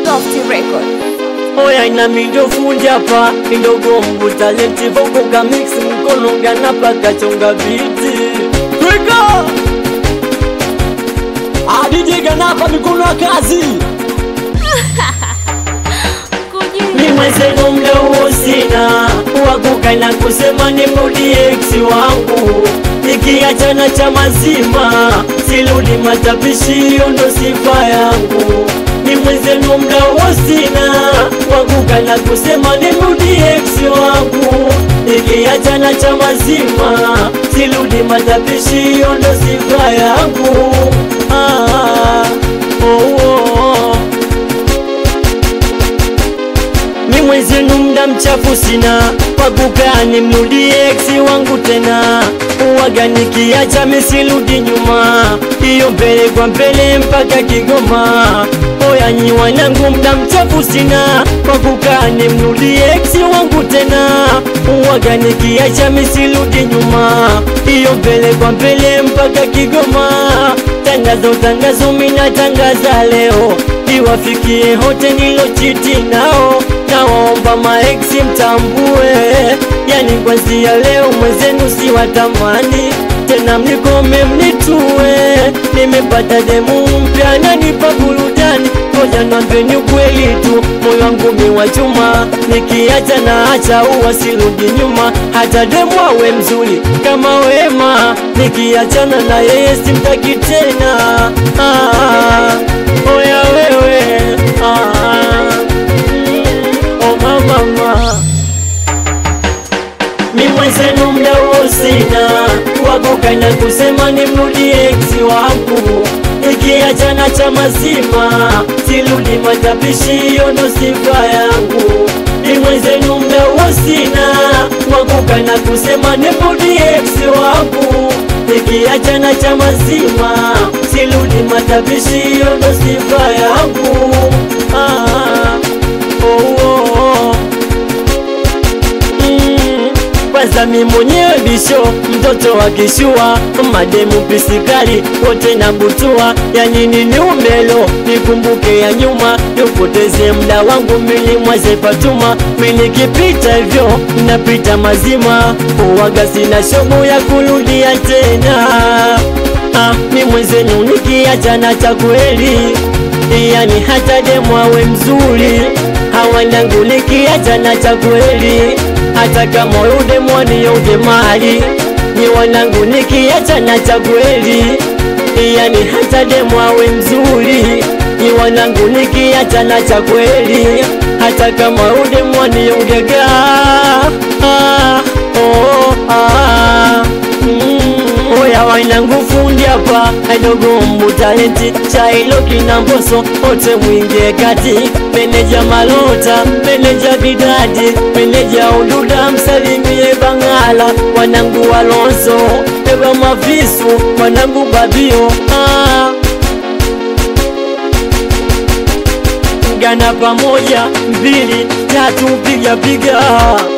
Softy Record. oya ina mindo fundi hapa indogo mbu talenti voko ka mix mkono ganapa kachonga biti twika adije ganapa mikono ya kazi ni mwenzenu mda huo sina wakuka na kusema nimrudi ex wangu nikiachana cha mazima siludi matapishi hiyo ndo sifa yangu ni mwenzenu mda huo sina wakuka na kusema nimrudi ex wangu nikiachana cha mazima siludi matapishi hiyo ndo sifa yangu ah, oh, oh. ni mwenzenu mda mchafu sina wakukani mrudi eksi wangu tena uwaga nikiacha misirudi nyuma iyo mbele kwa mbele mpaka Kigoma oyanyi wanangu mda mchafu sina wakukani mrudi eksi wangu tena uwaga nikiacha misirudi nyuma iyo mbele kwa mbele mpaka Kigoma tangazo tangazo mina tangaza leo iwafikie hote nilochiti nao nawaomba maeksi mtambue yani kwanzia leo mwezenu si watamani tena mnikome mnitue nimepata demu mpya nanipa burudani ngoja nambeni ukweli tu moyo wangu mi wa chuma nikiacha na acha uwa sirudi nyuma hata demu awe mzuri kama wema nikiachana na yeye simtaki tena ah, oya wewe ah, mm, oh mama mi mwenzenu mda huo sina wakuka na kusema nimrudi eksi wangu ikiachana cha mazima siludi matapishi hiyo ndo sifa yangu ni mwenzenu mda huo sina wakuka na kusema nimrudi eksi wangu ikiachana cha mazima siludi matapishi hiyo ndo sifa yangu ah, oh, oh, oh. Mm, kwanza mi mwenyewe bisho mtoto wa kishua mademu pisikali wote na butua yani nini umelo nikumbuke ya nyuma nipoteze mda wangu mili mwaze patuma minikipita hivyo napita mazima uwaga sina shobo ya kurudia tena ah, mi mwenzenu nikiachana cha kweli yani hata demu awe mzuri hawanangu nikiachana cha kweli hata kama ude mwani ude mali ni wanangu nikiachana cha kweli yani hata demu awe mzuri ni wanangu nikiachana cha kweli hata kama ude mwani ungega ah, oh, ah, mm, oya wanangu fundi hapa aidogo mbu talenti chailo kina mboso ote mwingie kati meneja malota meneja bidadi meneja ududa msalimie bangala wanangu walonso eba mavisu wanangu babio ah. gana pamoja mbili tatu piga piga